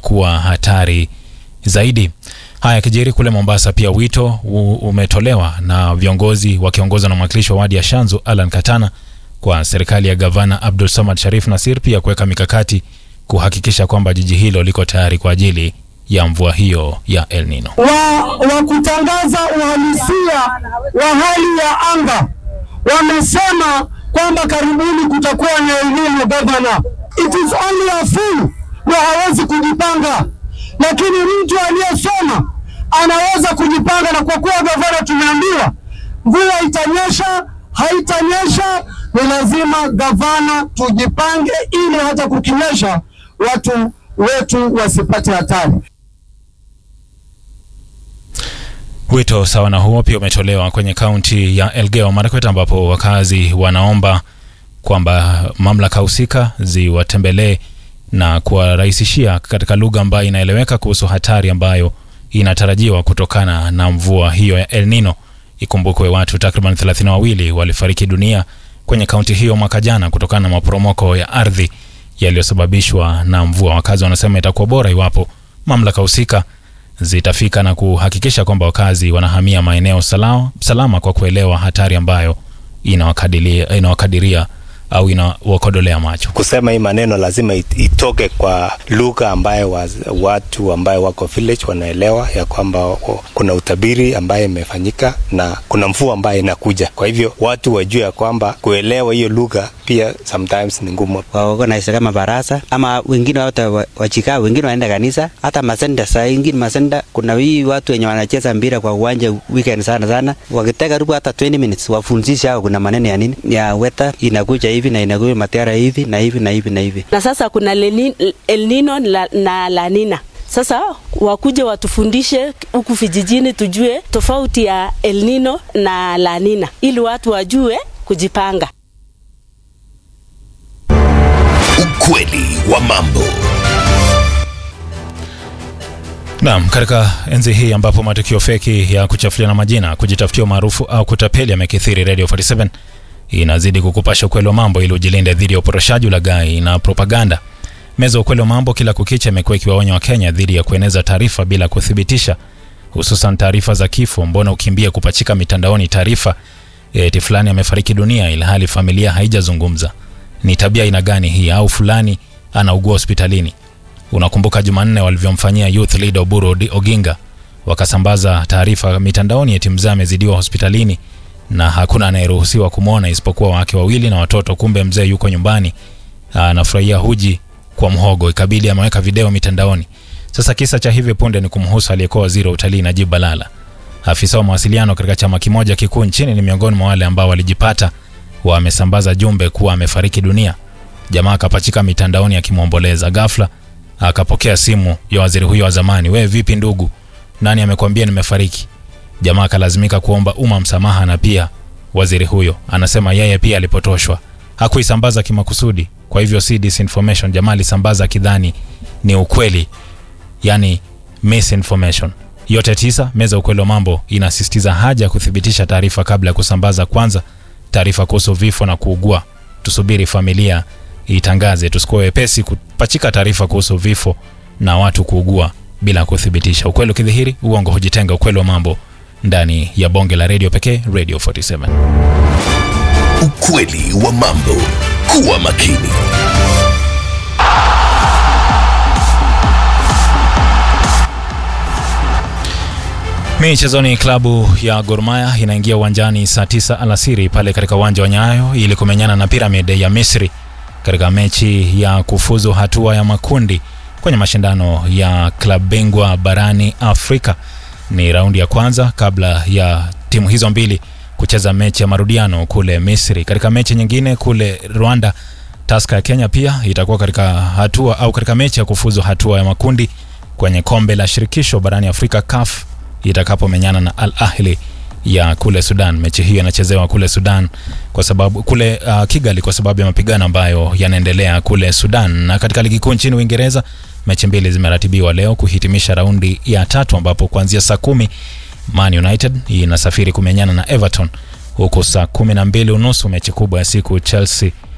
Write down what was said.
kuwa hatari zaidi. Haya kijiri kule Mombasa, pia wito u- umetolewa na viongozi wakiongozwa na mwakilishi wa wadi ya Shanzu Alan Katana kwa serikali ya gavana Abdul Samad Sharif Nasir pia kuweka mikakati kuhakikisha kwamba jiji hilo liko tayari kwa ajili ya mvua hiyo ya El Nino. wa, wa kutangaza uhalisia wa hali ya anga wamesema kwamba karibuni kutakuwa na elimu gavana. It is only a fool ndio hawezi kujipanga, lakini mtu aliyesoma anaweza kujipanga, na kwa kuwa gavana tumeambiwa mvua itanyesha haitanyesha, ni lazima gavana tujipange, ili hata kukinyesha watu wetu wasipate hatari. Wito sawa na huo pia umetolewa kwenye kaunti ya Elgeyo Marakwet ambapo wakazi wanaomba kwamba mamlaka husika ziwatembelee na kuwarahisishia katika lugha ambayo inaeleweka kuhusu hatari ambayo inatarajiwa kutokana na mvua hiyo ya El Nino. Ikumbukwe watu takriban 32 walifariki dunia kwenye kaunti hiyo mwaka jana kutokana na maporomoko ya ardhi yaliyosababishwa na mvua. Wakazi wanasema itakuwa bora iwapo mamlaka husika zitafika na kuhakikisha kwamba wakazi wanahamia maeneo salama, salama kwa kuelewa hatari ambayo inawakadiria, inawakadiria au inawakodolea macho. kusema hii maneno lazima it- itoke kwa lugha ambayo waz- watu ambayo wako village wanaelewa ya kwamba o- kuna utabiri ambaye imefanyika na kuna mvua ambayo inakuja. Kwa hivyo watu wajue ya kwamba kuelewa hiyo lugha pia sometimes ni ngumu. waorganize kama barasa ama wengine hata wa- wachikaa wengine wanaenda kanisa hata masenda saa ingine masenda kuna hii watu wenye wanacheza mpira kwa uwanja weekend sana sana wakitaka karibu hata 20 minutes wafundishe hao kuna maneno ya nini ya weta inakuja hivi na inakuja matiara hivi na hivi na hivi na hivi na sasa kuna Leni- El Nino la- na La Nina. Sasa wakuje watufundishe huku vijijini, tujue tofauti ya El Nino na La Nina ili watu wajue kujipanga. Ukweli wa mambo. Naam, katika enzi hii ambapo matukio feki ya kuchafuliana majina, kujitafutia umaarufu au kutapeli yamekithiri, Radio 47 inazidi kukupasha ukweli wa mambo ili ujilinde dhidi ya uporoshaji, ulaghai na propaganda. Meza ya ukweli wa mambo kila kukicha imekuwa ikiwaonya Wakenya dhidi ya kueneza taarifa bila kuthibitisha, hususan taarifa za kifo. Mbona ukimbia kupachika mitandaoni taarifa eti fulani amefariki dunia ilhali familia haijazungumza? Ni tabia aina gani hii? Au fulani anaugua hospitalini? Unakumbuka Jumanne walivyomfanyia youth leader Oburu Odi- Oginga, wakasambaza taarifa mitandaoni eti mzee amezidiwa hospitalini na hakuna anayeruhusiwa kumwona isipokuwa wake wawili na watoto. Kumbe mzee yuko nyumbani anafurahia huji kwa mhogo, ikabidi ameweka video mitandaoni. Sasa kisa cha hivi punde ni kumhusu aliyekuwa waziri wa utalii Najib Balala. Afisa wa mawasiliano katika chama kimoja kikuu nchini ni miongoni mwa wale ambao walijipata wamesambaza jumbe kuwa amefariki dunia. Jamaa akapachika mitandaoni akimwomboleza. Ghafla akapokea simu ya waziri huyo wa zamani. We vipi ndugu, nani amekwambia nimefariki? Jamaa akalazimika kuomba umma msamaha, na pia waziri huyo anasema yeye pia alipotoshwa, hakuisambaza kimakusudi, kwa hivyo si disinformation. Jamaa alisambaza akidhani ni ukweli, yani misinformation. Yote tisa, meza ya ukweli wa mambo inasisitiza haja ya kuthibitisha taarifa kabla ya kusambaza. Kwanza, taarifa kuhusu vifo na kuugua, tusubiri familia itangaze. Tusikuwe wepesi kupachika taarifa kuhusu vifo na watu kuugua bila kuthibitisha. Ukweli ukidhihiri, uongo hujitenga. Ukweli wa mambo ndani ya bonge la redio pekee, Radio 47. Ukweli wa mambo. Kuwa makini. Michezoni, klabu ya Gor Mahia inaingia uwanjani saa tisa alasiri pale katika uwanja wa Nyayo ili kumenyana na Pyramid ya Misri katika mechi ya kufuzu hatua ya makundi kwenye mashindano ya klabu bingwa barani Afrika. Ni raundi ya kwanza kabla ya timu hizo mbili kucheza mechi ya marudiano kule Misri. Katika mechi nyingine kule Rwanda, Tusker ya Kenya pia itakuwa katika hatua au katika mechi ya kufuzu hatua ya makundi kwenye kombe la shirikisho barani Afrika CAF itakapomenyana na Al Ahli ya kule Sudan. Mechi hiyo inachezewa kule Sudan kwa sababu kule uh, Kigali kwa sababu ya mapigano ambayo yanaendelea kule Sudan. Na katika ligi kuu nchini Uingereza mechi mbili zimeratibiwa leo kuhitimisha raundi ya tatu ambapo kuanzia saa kumi Man United inasafiri kumenyana na Everton huku saa kumi na mbili unusu mechi kubwa ya siku Chelsea